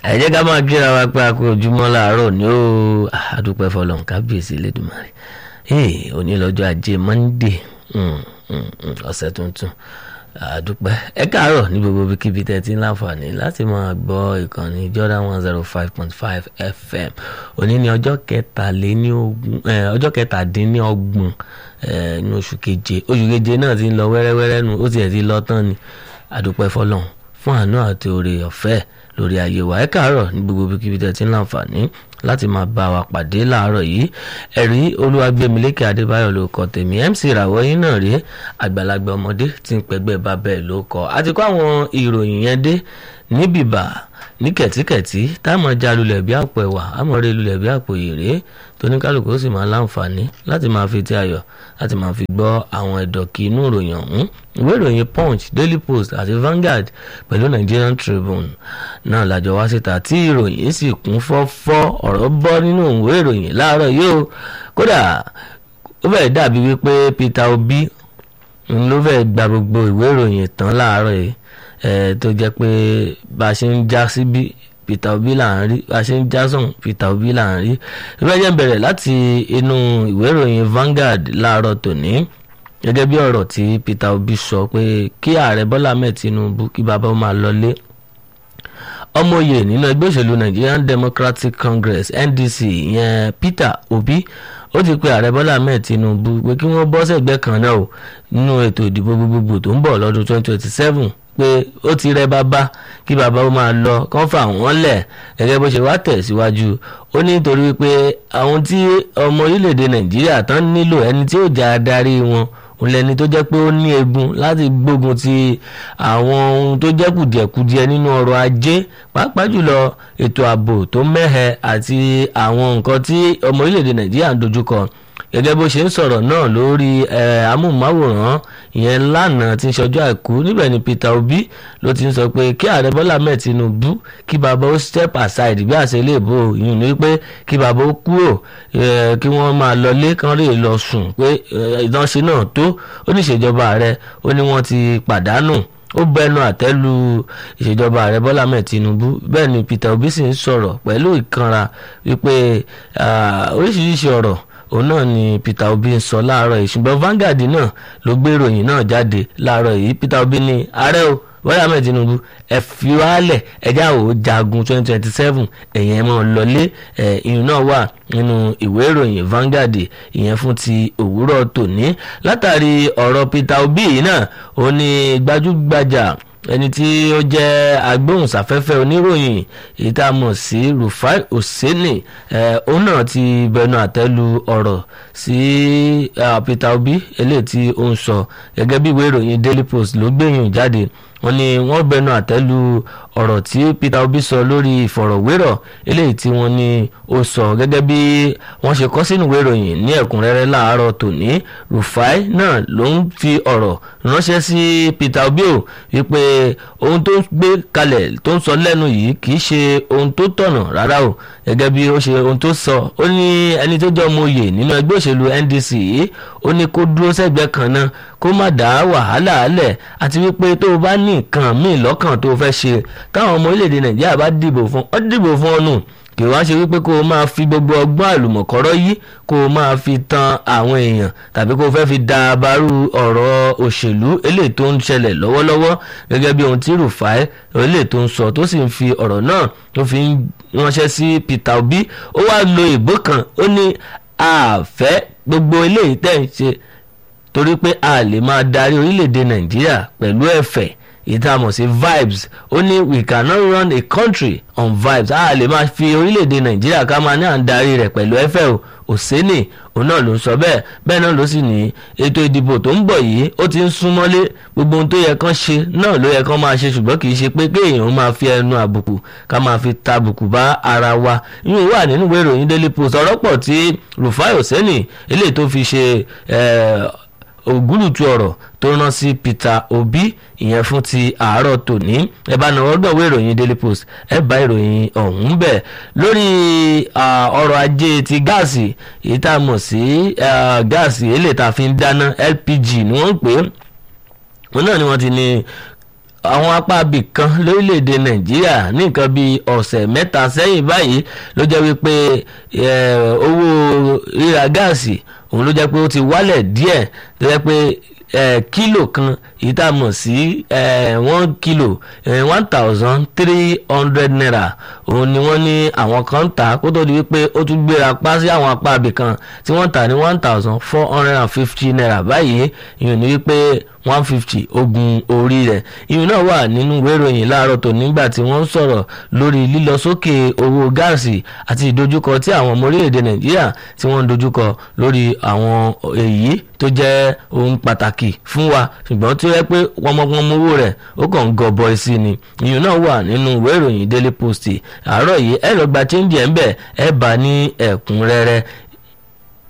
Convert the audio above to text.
ẹ jẹ́ ká máa kíra wa pé a kú ojúmọ́ láàárọ̀ ní ó àdúpẹ́ fọlọ́n kábíyèsí lẹ́dùnmáre òní lọ́jọ́ ajé monde ọ̀sẹ̀ tuntun àdúpẹ́ ẹ káàárọ̀ ní gbogbo ibikíbi tẹ́ ti ń láǹfààní láti máa gbọ́ ìkànnì Jordan one zero five point five FM òní ní ọjọ́ kẹtàléníogún ọjọ́ kẹtàdínlọ́gbọ̀n ní oṣù keje oṣù keje náà ti ń lọ wẹ́rẹ́wẹ́rẹ́ nu ó tiẹ̀ ti lọ tán ni àdúpẹ́ fọlọ́n fún àánú àti oore ọ̀fẹ́ lórí ayé wa ẹ káàárọ̀ ní gbogbo ibikíbi tẹ́ ti ń láǹfààní láti máa bá wa pàdé láàárọ̀ yìí ẹ̀rí olúwàgbẹ̀mílẹ́kẹ̀ adébáyọ̀ ló kọ tèmi mc ìràwọ̀ yín náà rí àgbàlagbà ọmọdé tí ń pẹ́gbẹ́ bàbá ẹ̀ ló kọ àti kó àwọn ìròyìn yẹn dé níbìbà ní kẹ̀tíkẹ̀tí táwọn já lulẹ̀ bí àpò ẹ̀wà àmọ̀rẹ́ lulẹ̀ bí àpò ìrè tóníkálùkù ó sì máa láǹfààní láti máa fi ti ayọ̀ láti máa fi gbọ́ àwọn ẹ̀dọ̀kì inú ìròyìn ọ̀hún ìwé ìròyìn punch daily post àti Vanguard pẹ̀lú Nigerian Tribune náà làjọ wá síta tí ìròyìn sì kún fọ́fọ́ ọ̀rọ̀ bọ́ nínú ìwé ìròyìn láàárọ̀ yìí o kódà ó fẹ́ẹ̀ dàbí wípé Peter Obi ló fẹ́ẹ̀ gba gbogbo ìwé ìròyìn tán láàárọ̀ yìí tó jẹ́ pé bá a ṣe ń já síbí Peter Obi là ń rí bá a ṣe ń já sọ̀hún Peter Obi là ń rí ìrẹ́jẹ̀ bẹ̀rẹ̀ láti inú ìwé ìròyìn Vanguard láàárọ̀ tòní gẹ́gẹ́ bí ọ̀rọ̀ tí Peter Obi sọ pé kí ààrẹ Bọ́lá Ahmed Tinubu kí bàbá ó máa lọlé ọmọye nínú ẹgbẹ́ òṣèlú Nigerian Democratic Congress NDC ìyẹn Peter Obi ó ti pe ààrẹ Bọ́lá Ahmed Tinubu pé kí wọ́n bọ́ sẹ́gbẹ́ kan náà o nínú ètò ìdìbò gbogbogbò tó ń bọ̀ lọ́dún 2027 pé ó ti rẹ bàbá kí bàbá ó máa lọ kán fà wọ́n lẹ̀ gẹ́gẹ́ bó ṣe wá tẹ̀síwájú ó ní nítorí wípé àwọn tí ọmọ orílẹ̀-èdè Nàìjíríà tán nílò ẹni tí ó jà adarí wọn òun lẹni tó jẹ́ pé ó ní egun láti gbógun ti àwọn ohun tó jẹ́ kùdìẹ̀kudiẹ nínú ọrọ̀ ajé pàápàá jùlọ ètò ààbò tó mẹ́hẹ àti àwọn nǹkan tí ọmọ orílẹ̀-èdè Nàìjíríà ń dojúkọ gẹ́gẹ́ bó ṣe ń sọ̀rọ̀ náà lórí amóhùnmáwòrán ìyẹn lánàá tí ń ṣọjọ́ àìkú níbẹ̀ ni Peter Obi ló ti ń sọ pé kí ààrẹ Bọ́lá Ahmed Tinubu kí bàbá ó step aside bí àṣẹ ilé ìbò yìí ní pé kí bàbá ó kúrò kí wọ́n máa lọlé kán lè lọ sùn pé ìdánṣe náà tó ó ní ìṣèjọba ààrẹ ó ní wọ́n ti pàdánù ó bẹnu àtẹ́lu ìṣèjọba ààrẹ bọ́lá ahmed tinubu bẹ́ẹ̀ ni peter obi sì ń sọ̀rọ̀ pẹ̀lú ìkanra wípé oríṣiríṣi ọ̀rọ̀ òun náà ni peter obi ń sọ láàárọ̀ yìí ṣùgbọ́n Vanguard náà ló gbé ìròyìn náà jáde láàárọ̀ yìí peter obi ní ààrẹ o bọ́lá ahmed tinubu ẹ fi wálẹ̀ ẹjẹ́ àwò jagun twenty twenty seven ẹ̀yẹn mọ́ lọlé ìyún náà wà nínú ìwé ìròyìn Vanguard ìyẹn fún ti òwúrọ̀ tòní látàrí ọ̀rọ̀ peter obi yìí náà ó ní gbajúgbajà ẹni tí ó jẹ́ agbóhùnsáfẹ́fẹ́ oníròyìn èyí tá a mọ̀ sí Rufai Oseni òun náà ti bẹnu àtẹ́lu ọ̀rọ̀ sí Peter Obi eléyìí tí ó ń sọ gẹ́gẹ́ bí ìwé ìròyìn Daily Post ló gbẹ̀yìn jáde wọ́n ní wọ́n bẹnu àtẹ́lu ọ̀rọ̀ tí Peter Obi sọ lórí ìfọ̀rọ̀wérọ̀ eléyìí tí wọ́n ní ó sọ gẹ́gẹ́ bí wọ́n ṣe kọ sínú ìwé ìròyìn ní ẹ̀kúnrẹ́rẹ́ láàárọ̀ tòní Rufai náà ló ń fi ọ̀rọ̀ ránṣẹ́ sí Peter Obi o wípé ohun tó ń gbé kalẹ̀ tó ń sọ lẹ́nu yìí kì í ṣe ohun tó tọ̀nà rárá o gẹ́gẹ́ bí ó ṣe ohun tó sọ ó ní ẹni tó jẹ́ ọmọ oyè nínú ẹgbẹ́ òṣèlú NDC yìí ó ní kó dúró sẹ́gbẹ́ kan náà kó má dá wàhálà alẹ̀ àti wípé tó o bá ní nǹkan míì lọ́kàn tó o fẹ́ ṣe táwọn ọmọ orílẹ̀-èdè Nàìjíríà bá dìbò fún ọ dìbò fún ọ nù kì wá ṣe wípé kó o máa fi gbogbo ọgbọ́n àlùmọ̀kọ́rọ́ yìí kó o máa fi tan àwọn èèyàn tàbí kó o fẹ́ fi da abarú ọ̀rọ̀ òṣèlú eléyìí tó ń ṣẹlẹ̀ lọ́wọ́lọ́wọ́ gẹ́gẹ́ bí ohun tí Rufai eléyìí tó ń sọ tó sì ń fi ọ̀rọ̀ náà tó fi ń ránṣẹ́ sí Peter Obi ó wá lo ìbò kan ó ní àfẹ́ gbogbo eléyìí tẹ̀ ń ṣe torí pé a lè máa darí orílẹ̀-èdè Nàìjíríà pẹ̀lú ẹ̀fẹ̀ ìtààmọ̀ sí vibes ó ní we cannot run a country on vibes a lè máa fi orílẹ̀-èdè nàìjíríà ká máa ní à ń darí rẹ̀ pẹ̀lú ẹ̀fẹ̀ o òsínì òun náà ló ń sọ bẹ́ẹ̀ bẹ́ẹ̀ náà ló sì ní ètò ìdìbò tó ń bọ̀ yìí ó ti ń súnmọ́lé gbogbo ohun tó yẹ kán ṣe náà ló yẹ kán máa ṣe ṣùgbọ́n kì í ṣe pé kéèyàn máa fi ẹnu àbùkù ká máa fi ta àbùkù bá ara wa yín wà nínú ìwé ìròyìn daily post ọ̀rọ̀ pọ̀ tí Rufai Oseni eléyìí tó fi ṣe ògúlùtù ọ̀rọ̀ tó rán sí Peter Obi ìyẹn fún ti àárọ̀ tòní ẹ bá náà ọgbọ̀n ìwé ìròyìn Daily Post ẹ bá ìròyìn ọ̀hún bẹ̀ lórí ọrọ̀ ajé ti gáàsì èyí tá a mọ̀ sí gáàsì eléyìí tá a fi ń dáná LPG ni wọ́n ń pè é wọn náà ni wọ́n ti ní àwọn apá ibì kan lórílẹ̀‐èdè nàìjíríà ní nǹkan bíi ọ̀sẹ̀ mẹ́ta sẹ́yìn báyìí ló jẹ́ wípé owó ríra gáàsì òun ló jẹ́ pé ó ti wálẹ̀ díẹ̀ tó jẹ́ pé kílò kan èyí tá a mọ̀ sí one kilo one thousand three hundred naira òun ni wọ́n ní àwọn kan ń tà kó tó di wípé ó tún gbéra pa sí àwọn apá ibì kan tí wọ́n tà ní one thousand four hundred and fifty naira báyìí ìyẹn ni wípé one fifty ogun orí rẹ̀ ìyẹn náà wà nínú ìwé ìròyìn láàárọ̀ tó nígbà tí wọ́n ń sọ̀rọ̀ lórí lílọ sókè owó gáàsì àti ìdojúkọ tí àwọn ọmọ orílẹ̀-èdè nàìjíríà tí wọ́n ń dojúkọ lórí àwọn èyí tó jẹ́ ohun pàtàkì fún wa ṣùgbọ́n tó yẹ pé wọ́nmọ́pọ́nmọ́ owó rẹ̀ ó kàn ń gọbọi sí ni ìyẹn náà wà nínú ìwé ìròyìn daily post àárọ̀ yìí ẹ lọ gba change ẹ̀ ń bẹ̀ ẹ bá ní ẹ̀kúnrẹ́rẹ́